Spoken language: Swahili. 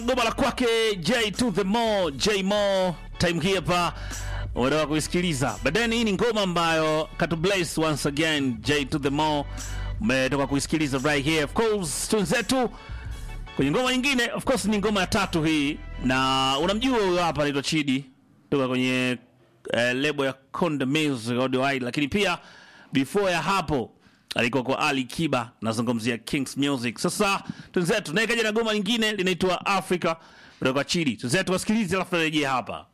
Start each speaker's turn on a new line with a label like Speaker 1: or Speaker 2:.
Speaker 1: goma la kwake J to the more J more time hii hapa unataka kuisikiliza but then hii ni ngoma ambayo katu bless once again J to the more umetoka kuisikiliza right here of course tunzetu kwenye ngoma nyingine of course ni ngoma ya tatu hii na unamjua huyo hapa anaitwa Chidi toka kwenye eh, lebo ya Konde Music Audio Wide lakini pia before ya hapo alikuwa kwa Ali Kiba nazungumzia Kings Music. Sasa tunzetu naye kaja na goma lingine linaitwa Africa kutoka Chidi. Tunzetu wasikilize alafu narejea hapa.